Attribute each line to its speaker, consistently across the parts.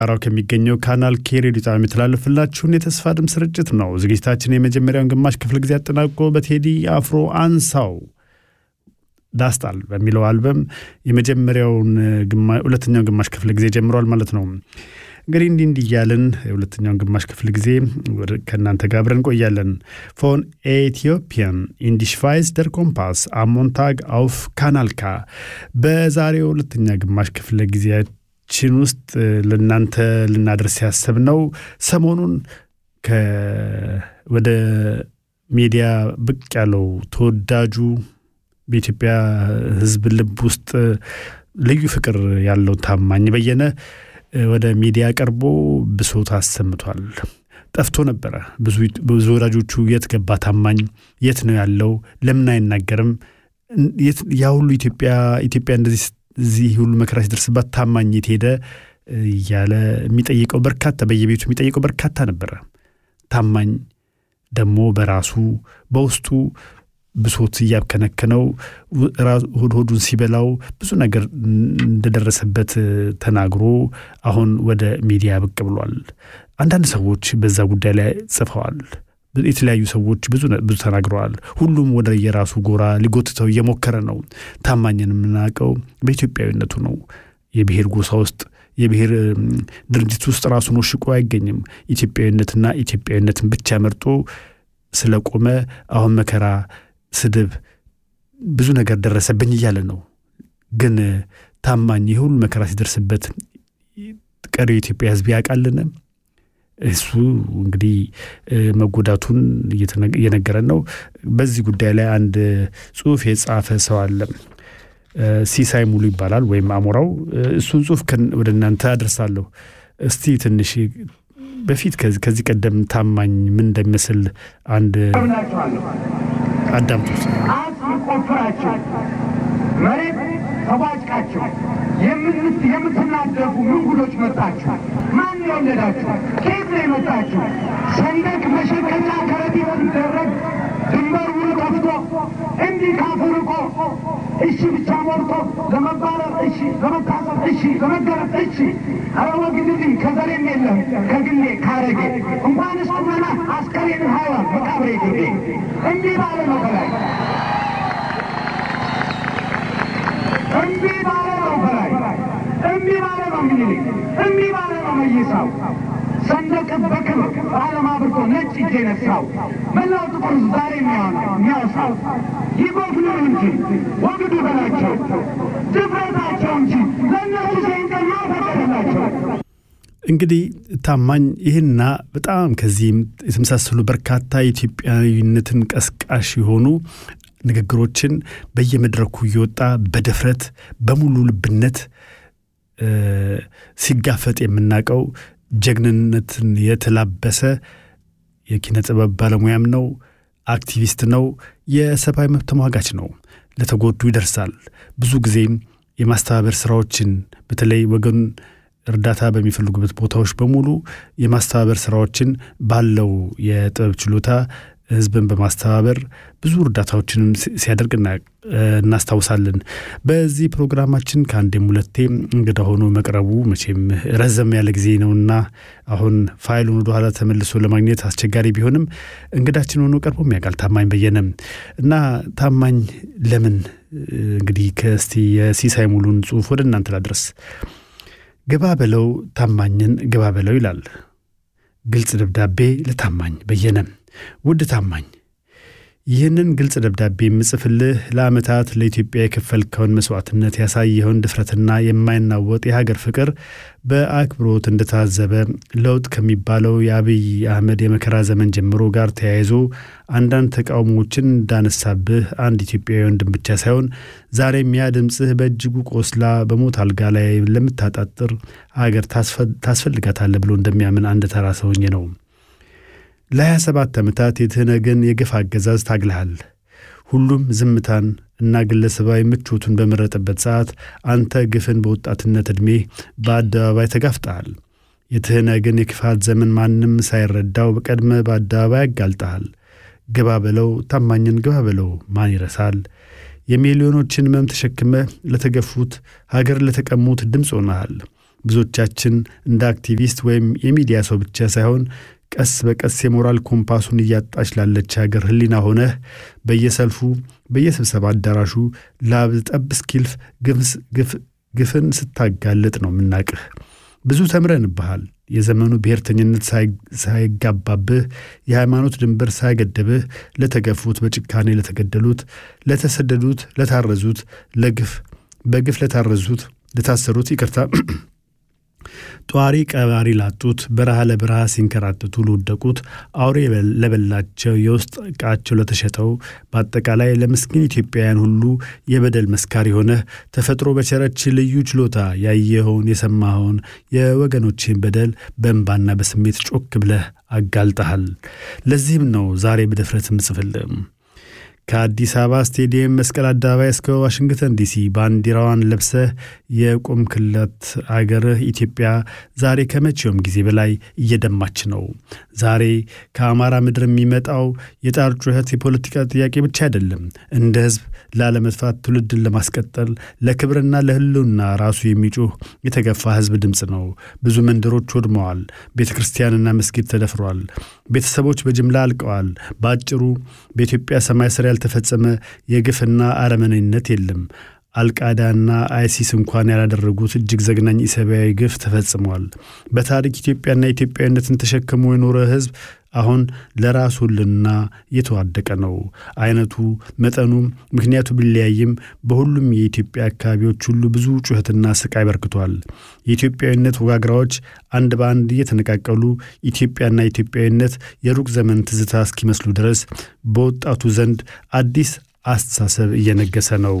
Speaker 1: ራው ከሚገኘው ካናል ኬ ሬዲዮ ጣቢያ የሚተላለፍላችሁን የተስፋ ድምፅ ስርጭት ነው። ዝግጅታችን የመጀመሪያውን ግማሽ ክፍል ጊዜ አጠናቆ በቴዲ አፍሮ አንሳው ዳስጣል በሚለው አልበም የመጀመሪያውን ሁለተኛውን ግማሽ ክፍል ጊዜ ጀምሯል ማለት ነው። እንግዲህ እንዲህ እንዲህ እያልን የሁለተኛውን ግማሽ ክፍል ጊዜ ከእናንተ ጋር አብረን እንቆያለን። ፎን ኤቲዮፒያን ኢንዲሽቫይስ ደር ኮምፓስ አሞንታግ አውፍ ካናልካ በዛሬው ሁለተኛ ግማሽ ክፍለ ጊዜያችን ውስጥ ለእናንተ ልናደርስ ያሰብነው ሰሞኑን ወደ ሚዲያ ብቅ ያለው ተወዳጁ በኢትዮጵያ ሕዝብ ልብ ውስጥ ልዩ ፍቅር ያለው ታማኝ በየነ ወደ ሚዲያ ቀርቦ ብሶት አሰምቷል። ጠፍቶ ነበረ። ብዙ ወዳጆቹ የት ገባ ታማኝ? የት ነው ያለው? ለምን አይናገርም? ያ ሁሉ ኢትዮጵያ ኢትዮጵያ እንደዚህ እዚህ ሁሉ መከራ ሲደርስባት ታማኝ የት ሄደ? እያለ የሚጠይቀው በርካታ በየቤቱ የሚጠይቀው በርካታ ነበረ። ታማኝ ደግሞ በራሱ በውስጡ ብሶት እያብከነከነው ሆድ ሆዱን ሲበላው ብዙ ነገር እንደደረሰበት ተናግሮ አሁን ወደ ሚዲያ ብቅ ብሏል። አንዳንድ ሰዎች በዛ ጉዳይ ላይ ጽፈዋል። የተለያዩ ሰዎች ብዙ ብዙ ተናግረዋል። ሁሉም ወደ የራሱ ጎራ ሊጎትተው እየሞከረ ነው። ታማኝን የምናውቀው በኢትዮጵያዊነቱ ነው። የብሔር ጎሳ ውስጥ የብሔር ድርጅት ውስጥ ራሱን ወሽቆ አይገኝም። ኢትዮጵያዊነትና ኢትዮጵያዊነትን ብቻ መርጦ ስለቆመ አሁን መከራ ስድብ፣ ብዙ ነገር ደረሰብኝ እያለ ነው። ግን ታማኝ የሁሉ መከራ ሲደርስበት ቀሪው የኢትዮጵያ ሕዝብ ያውቃልን? እሱ እንግዲህ መጎዳቱን እየነገረን ነው። በዚህ ጉዳይ ላይ አንድ ጽሑፍ የጻፈ ሰው አለ። ሲሳይ ሙሉ ይባላል ወይም አሞራው። እሱን ጽሑፍ ወደ እናንተ አደርሳለሁ። እስቲ ትንሽ በፊት ከዚህ ቀደም ታማኝ ምን እንደሚመስል አንድ አዳምጡት።
Speaker 2: ቆፍራችሁ መሬት ተቧጭቃችሁ የምትናደፉ ምንጉዶች መጣችሁ። ማን የወለዳችሁ? ከየት ነው የመጣችሁ? ሰንደቅ መሸከኛ ከረጢት ሲደረግ ድንበር ውሉ ጠፍቶ እንዲህ ካፉ ርቆ እሺ ብቻ ሞልቶ ለመባረር እሺ፣ ለመታሰር እሺ፣ ለመገረፍ እሺ። ኧረ ወግድልኝ ከዘሬም የለም ከግሌ ካረጌ እንኳንስ ቁመና አስከሬን ሀይዋን መቃብሬ ግቤ እንዲህ ባለ ነው በላይ እምቢ ባለ ነው በላይ እምቢ ባለ ነው ምኒልክ እምቢ ባለ ነው መይሳው ሰንደቅ በክብር በዓለም አብርቶ ነጭ እጅ የነሳው መላው ጥቁር ዛሬ የሚያወሳው ይጎፍሉ እንጂ ወግዱ በላቸው ድፍረታቸው እንጂ ለእነሱ ሰይንቀር ማፈቀደላቸው
Speaker 1: እንግዲህ ታማኝ ይህና በጣም ከዚህም የተመሳሰሉ በርካታ የኢትዮጵያዊነትን ቀስቃሽ የሆኑ ንግግሮችን በየመድረኩ እየወጣ በድፍረት በሙሉ ልብነት ሲጋፈጥ የምናውቀው ጀግንነትን የተላበሰ የኪነ ጥበብ ባለሙያም ነው፣ አክቲቪስት ነው፣ የሰብአዊ መብት ተሟጋች ነው። ለተጎዱ ይደርሳል። ብዙ ጊዜም የማስተባበር ስራዎችን በተለይ ወገን እርዳታ በሚፈልጉበት ቦታዎች በሙሉ የማስተባበር ስራዎችን ባለው የጥበብ ችሎታ ህዝብን በማስተባበር ብዙ እርዳታዎችንም ሲያደርግ እናስታውሳለን። በዚህ ፕሮግራማችን ከአንዴም ሁለቴ እንግዳ ሆኖ መቅረቡ መቼም ረዘም ያለ ጊዜ ነውና አሁን ፋይሉን ወደኋላ ተመልሶ ለማግኘት አስቸጋሪ ቢሆንም እንግዳችን ሆኖ ቀርቦ የሚያውቃል ታማኝ በየነም እና ታማኝ ለምን እንግዲህ ከእስቲ የሲሳይ ሙሉን ጽሑፍ ወደ እናንተ ላድረስ። ግባ በለው ታማኝን ግባ በለው ይላል ግልጽ ደብዳቤ ለታማኝ በየነም ውድ ታማኝ ይህንን ግልጽ ደብዳቤ የምጽፍልህ ለዓመታት ለኢትዮጵያ የከፈልከውን መስዋዕትነት ያሳየኸውን ድፍረትና የማይናወጥ የሀገር ፍቅር በአክብሮት እንደታዘበ ለውጥ ከሚባለው የአብይ አህመድ የመከራ ዘመን ጀምሮ ጋር ተያይዞ አንዳንድ ተቃውሞዎችን እንዳነሳብህ አንድ ኢትዮጵያዊ ወንድም ብቻ ሳይሆን ዛሬም ያ ድምፅህ በእጅጉ ቆስላ በሞት አልጋ ላይ ለምታጣጥር ሀገር ታስፈልጋታለህ ብሎ እንደሚያምን አንድ ተራ ሰውኝ ነው። ለሀያ ሰባት ዓመታት የትህነግን የግፍ አገዛዝ ታግልሃል። ሁሉም ዝምታን እና ግለሰባዊ ምቾቱን በመረጠበት ሰዓት አንተ ግፍን በወጣትነት ዕድሜ በአደባባይ ተጋፍጠሃል። የትህነግን የክፋት ዘመን ማንም ሳይረዳው በቀድመ በአደባባይ ያጋልጠሃል። ግባ በለው ታማኝን ግባ በለው ማን ይረሳል? የሚሊዮኖችን ሕመም ተሸክመ ለተገፉት ሀገር ለተቀሙት ድምፅ ሆነሃል። ብዙዎቻችን እንደ አክቲቪስት ወይም የሚዲያ ሰው ብቻ ሳይሆን ቀስ በቀስ የሞራል ኮምፓሱን እያጣች ላለች ሀገር ሕሊና ሆነህ በየሰልፉ በየስብሰባ አዳራሹ ላብ ጠብ እስኪልፍ ግፍን ስታጋልጥ ነው የምናቅህ። ብዙ ተምረንብሃል። የዘመኑ ብሔርተኝነት ሳይጋባብህ፣ የሃይማኖት ድንበር ሳይገደብህ ለተገፉት፣ በጭካኔ ለተገደሉት፣ ለተሰደዱት፣ ለታረዙት፣ ለግፍ በግፍ ለታረዙት፣ ለታሰሩት ይቅርታ ጧሪ ቀባሪ ላጡት፣ በረሃ ለበረሃ ሲንከራተቱ ለወደቁት፣ አውሬ ለበላቸው፣ የውስጥ ዕቃቸው ለተሸጠው፣ በአጠቃላይ ለምስኪን ኢትዮጵያውያን ሁሉ የበደል መስካሪ ሆነህ ተፈጥሮ በቸረች ልዩ ችሎታ ያየኸውን የሰማኸውን የወገኖችን በደል በእንባና በስሜት ጮክ ብለህ አጋልጠሃል። ለዚህም ነው ዛሬ በድፍረት ምጽፍልም ከአዲስ አበባ ስቴዲየም መስቀል አደባባይ እስከ ዋሽንግተን ዲሲ ባንዲራዋን ለብሰህ የቆምክለት አገርህ ኢትዮጵያ ዛሬ ከመቼውም ጊዜ በላይ እየደማች ነው። ዛሬ ከአማራ ምድር የሚመጣው የጣር ጩኸት የፖለቲካ ጥያቄ ብቻ አይደለም። እንደ ሕዝብ ላለመጥፋት ትውልድን ለማስቀጠል ለክብርና ለሕልውና ራሱ የሚጮህ የተገፋ ሕዝብ ድምፅ ነው። ብዙ መንደሮች ወድመዋል። ቤተ ክርስቲያንና መስጊድ ተደፍሯል። ቤተሰቦች በጅምላ አልቀዋል። በአጭሩ በኢትዮጵያ ሰማይ ስር ያልተፈጸመ የግፍና አረመኔነት የለም። አልቃዳና አይሲስ እንኳን ያላደረጉት እጅግ ዘግናኝ ኢሰብአዊ ግፍ ተፈጽሟል። በታሪክ ኢትዮጵያና ኢትዮጵያዊነትን ተሸክሞ የኖረ ሕዝብ አሁን ለራሱ ሕልውና እየተዋደቀ ነው። አይነቱ፣ መጠኑ፣ ምክንያቱ ቢለያይም በሁሉም የኢትዮጵያ አካባቢዎች ሁሉ ብዙ ጩኸትና ስቃይ በርክቷል። የኢትዮጵያዊነት ወጋግራዎች አንድ በአንድ እየተነቃቀሉ ኢትዮጵያና ኢትዮጵያዊነት የሩቅ ዘመን ትዝታ እስኪመስሉ ድረስ በወጣቱ ዘንድ አዲስ አስተሳሰብ እየነገሰ ነው።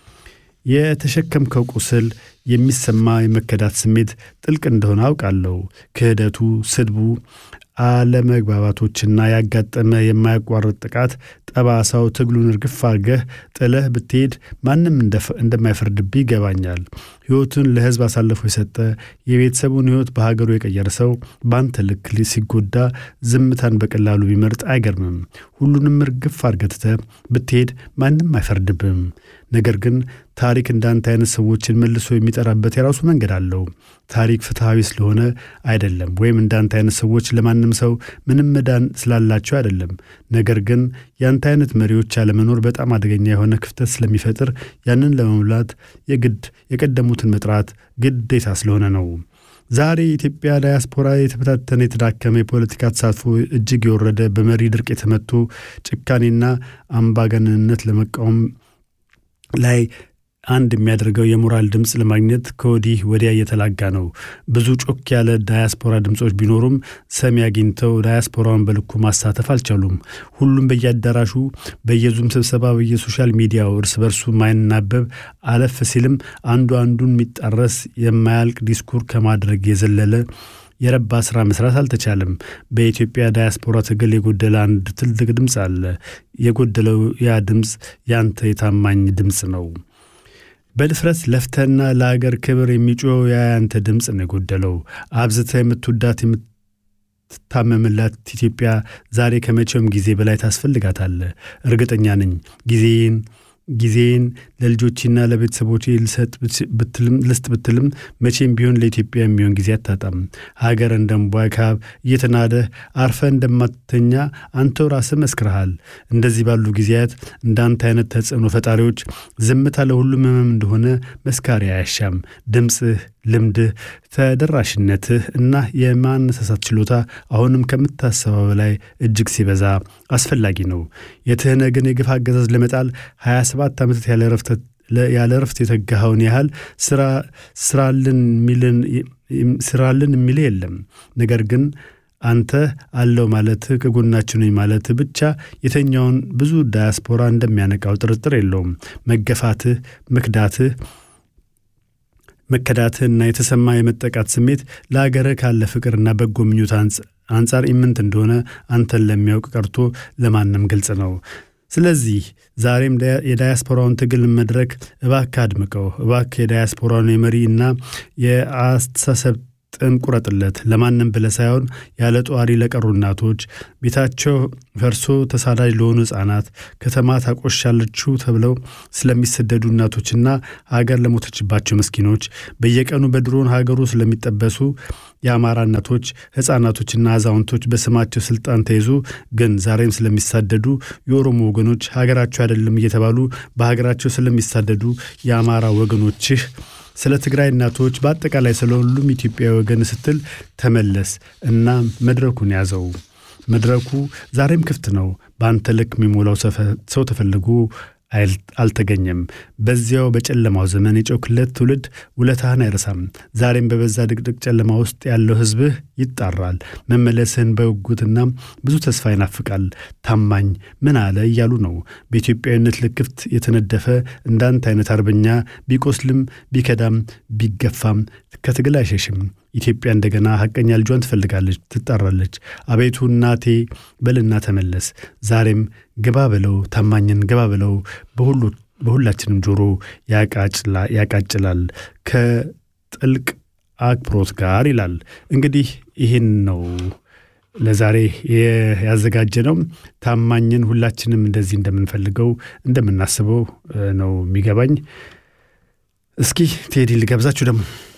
Speaker 1: የተሸከምከው ቁስል የሚሰማ የመከዳት ስሜት ጥልቅ እንደሆነ አውቃለሁ። ክህደቱ፣ ስድቡ፣ አለመግባባቶችና ያጋጠመ የማያቋርጥ ጥቃት ጠባሳው ትግሉን እርግፍ አድርገህ ጥለህ ብትሄድ ማንም እንደማይፈርድብህ ይገባኛል። ሕይወቱን ለሕዝብ አሳልፎ የሰጠ የቤተሰቡን ሕይወት በሀገሩ የቀየረ ሰው በአንተ ልክ ሲጎዳ ዝምታን በቀላሉ ቢመርጥ አይገርምም። ሁሉንም እርግፍ አድርገህ ትተህ ብትሄድ ማንም አይፈርድብህም። ነገር ግን ታሪክ እንዳንተ አይነት ሰዎችን መልሶ የሚጠራበት የራሱ መንገድ አለው። ታሪክ ፍትሐዊ ስለሆነ አይደለም፣ ወይም እንዳንተ አይነት ሰዎች ለማንም ሰው ምንም መዳን ስላላቸው አይደለም። ነገር ግን ያንተ አይነት መሪዎች ያለመኖር በጣም አደገኛ የሆነ ክፍተት ስለሚፈጥር ያንን ለመሙላት የግድ የቀደሙትን መጥራት ግዴታ ስለሆነ ነው። ዛሬ የኢትዮጵያ ዳያስፖራ የተበታተነ የተዳከመ የፖለቲካ ተሳትፎ እጅግ የወረደ በመሪ ድርቅ የተመቱ ጭካኔና አምባገነንነት ለመቃወም ላይ አንድ የሚያደርገው የሞራል ድምፅ ለማግኘት ከወዲህ ወዲያ እየተላጋ ነው። ብዙ ጮክ ያለ ዳያስፖራ ድምፆች ቢኖሩም ሰሚ አግኝተው ዳያስፖራውን በልኩ ማሳተፍ አልቻሉም። ሁሉም በየአዳራሹ፣ በየዙም ስብሰባ፣ በየሶሻል ሚዲያው እርስ በርሱ ማይናበብ አለፍ ሲልም አንዱ አንዱን የሚጣረስ የማያልቅ ዲስኩር ከማድረግ የዘለለ የረባ ስራ መስራት አልተቻለም። በኢትዮጵያ ዳያስፖራ ትግል የጎደለ አንድ ትልቅ ድምፅ አለ። የጎደለው ያ ድምፅ ያንተ የታማኝ ድምፅ ነው። በድፍረት ለፍተና ለአገር ክብር የሚጮኸው ያንተ ድምፅ ነው የጎደለው። አብዝተ የምትወዳት የምትታመምላት ኢትዮጵያ ዛሬ ከመቼውም ጊዜ በላይ ታስፈልጋታለህ። እርግጠኛ ነኝ ጊዜን ጊዜን ለልጆችና ለቤተሰቦቼ ልሰጥ ልስጥ ብትልም መቼም ቢሆን ለኢትዮጵያ የሚሆን ጊዜ አታጣም። ሀገር እንደ እምቧይ ካብ እየተናደህ አርፈ እንደማትተኛ አንተው ራስህ መስክረሃል። እንደዚህ ባሉ ጊዜያት እንዳንተ አይነት ተጽዕኖ ፈጣሪዎች ዝምታ ለሁሉም ህመም እንደሆነ መስካሪ አያሻም። ድምፅህ፣ ልምድህ፣ ተደራሽነትህ እና የማነሳሳት ችሎታ አሁንም ከምታሰበው በላይ እጅግ ሲበዛ አስፈላጊ ነው። የትህነግን የግፍ አገዛዝ ለመጣል 27 ዓመታት ያለ ረፍት የተጋኸውን ያህል ስራልን የሚል የለም። ነገር ግን አንተ አለው ማለትህ ከጎናችን ነኝ ማለትህ ብቻ የተኛውን ብዙ ዳያስፖራ እንደሚያነቃው ጥርጥር የለውም። መገፋትህ፣ መክዳትህ መከዳትህና የተሰማ የመጠቃት ስሜት ለአገርህ ካለ ፍቅርና በጎ ምኞት አንጻር ኢምንት እንደሆነ አንተን ለሚያውቅ ቀርቶ ለማንም ግልጽ ነው። ስለዚህ ዛሬም የዳያስፖራውን ትግል መድረክ እባክህ አድምቀው። እባክህ የዳያስፖራውን የመሪ እና የአስተሳሰብ ጥንቁረጥለት ለማንም ብለህ ሳይሆን ያለ ጧሪ ለቀሩ እናቶች፣ ቤታቸው ፈርሶ ተሳዳጅ ለሆኑ ሕፃናት፣ ከተማ ታቆሻለችው ተብለው ስለሚሰደዱ እናቶችና ሀገር ለሞተችባቸው ምስኪኖች፣ በየቀኑ በድሮን ሀገሩ ስለሚጠበሱ የአማራ እናቶች፣ ሕፃናቶችና አዛውንቶች በስማቸው ስልጣን ተይዞ ግን ዛሬም ስለሚሳደዱ የኦሮሞ ወገኖች ሀገራቸው አይደለም እየተባሉ በሀገራቸው ስለሚሳደዱ የአማራ ወገኖችህ ስለ ትግራይ እናቶች በአጠቃላይ ስለ ሁሉም ኢትዮጵያዊ ወገን ስትል ተመለስ እና መድረኩን ያዘው። መድረኩ ዛሬም ክፍት ነው። በአንተ ልክ የሚሞላው ሰው ተፈልጎ አልተገኘም። በዚያው በጨለማው ዘመን የጮክለት ትውልድ ውለታህን አይረሳም። ዛሬም በበዛ ድቅድቅ ጨለማ ውስጥ ያለው ሕዝብህ ይጣራል። መመለስህን በጉጉትና ብዙ ተስፋ ይናፍቃል። ታማኝ ምን አለ እያሉ ነው። በኢትዮጵያዊነት ልክፍት የተነደፈ እንዳንተ አይነት አርበኛ ቢቆስልም ቢከዳም ቢገፋም ከትግል አይሸሽም። ኢትዮጵያ እንደገና ሐቀኛ ልጇን ትፈልጋለች፣ ትጣራለች። አቤቱ እናቴ በልና ተመለስ። ዛሬም ግባ በለው፣ ታማኝን ግባ በለው። በሁላችንም ጆሮ ያቃጭላል ከጥልቅ አክብሮት ጋር ይላል። እንግዲህ ይህን ነው ለዛሬ ያዘጋጀ ነው። ታማኝን ሁላችንም እንደዚህ እንደምንፈልገው እንደምናስበው ነው የሚገባኝ። እስኪ ቴዲ ልጋብዛችሁ ደግሞ